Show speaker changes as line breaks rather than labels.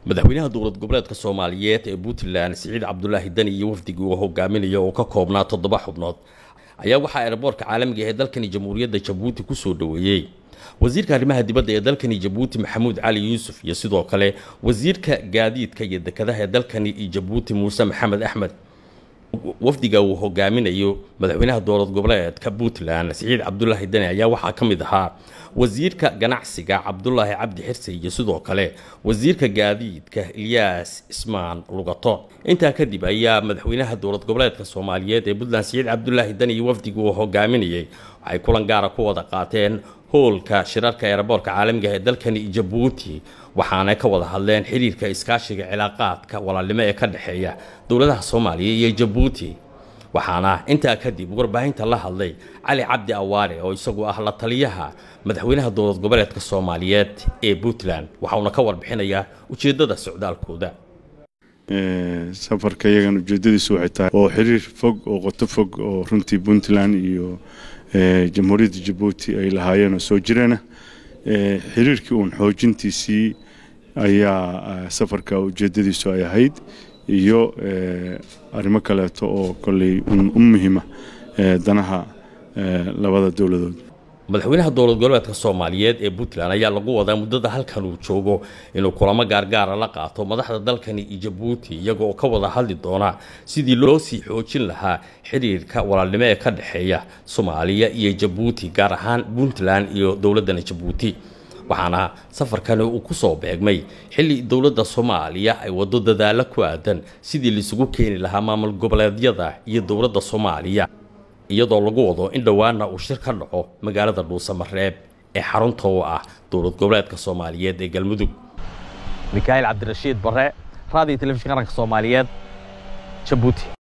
madaxweynaha dowlad goboleedka soomaaliyeed ee puntland siciid cabdulaahi deni iyo wafdigii uu hogaaminaya oo ka koobnaa toddoba xubnood ayaa waxaa eeraboorka caalamiga ee dalkani jamhuuriyadda jabuuti kusoo dhoweeyey wasiirka arrimaha dibadda ee dalkani jabuuti maxamuud cali yuusuf iyo sidoo kale wasiirka gaadiidka iyo dekadaha ee dalkani jabuuti muuse maxamed axmed wafdiga uu hogaaminayo madaxweynaha dowlad goboleedka puntland siciid cabdulaahi deni ayaa waxaa ka mid ahaa wasiirka ganacsiga cabdulaahi cabdi xirse iyo sidoo kale wasiirka gaadiidka ilyaas ismaan lugato intaa kadib ayaa madaxweynaha dowlad goboleedka soomaaliyeed ee puntland siciid cabdulaahi deni iyo wafdiga uu hogaaminayay waxay kulan gaara ku wada qaateen hoolka shirarka eeraboorka caalamiga ee dalkani jabuuti waxaana ka wada hadleen xiriirka iskaashiga cilaaqaadka walaalnimo ee ka dhexeeya dowladaha soomaaliya iyo jabuuti waxaana intaa kadib warbaahinta la hadlay cali cabdi awaare oo isagu ah la taliyaha madaxweynaha dowlad goboleedka soomaaliyeed ee puntland waxauna ka warbixinayaa ujeedada socdaalkooda
safarka iyagan ujeedadiisu waxay tahay oo xiriir fog oo qoto fog oo runtii puntland iyo jamhuuriyadda jabuuti ay lahaayeen oo soo jireena xiriirkii uun xoojintiisii ayaa safarka ujeedadiisu ay ahayd iyo arrimo kaleeto oo kolley u muhiima danaha labada dowladood
madaxweynaha dowlad goboleedka soomaaliyeed ee puntland ayaa lagu wadaa muddada halkan uu joogo inuu kulamo gaargaara la qaato madaxda dalkani iyo jabuuti iyagoo ka wada hadli doona sidii loo sii xoojin lahaa xiriirka walaalnimo ee ka dhexeeya soomaaliya iyo jabuuti gaar ahaan puntland iyo dowladana jabuuti waxaana safarkani uu ku soo beegmay xilli dowladda soomaaliya ay waddo dadaalo ku aadan sidii laisugu keeni lahaa maamul goboleedyada iyo dowladda soomaaliya iyadoo lagu wado in dhowaana uu shir ka dhaco magaalada dhuusamareeb ee xarunta u ah dowlad goboleedka soomaaliyeed ee galmudug mikaail cabdirashiid bare raadiyo telefishin qaranka soomaaliyeed jabuuti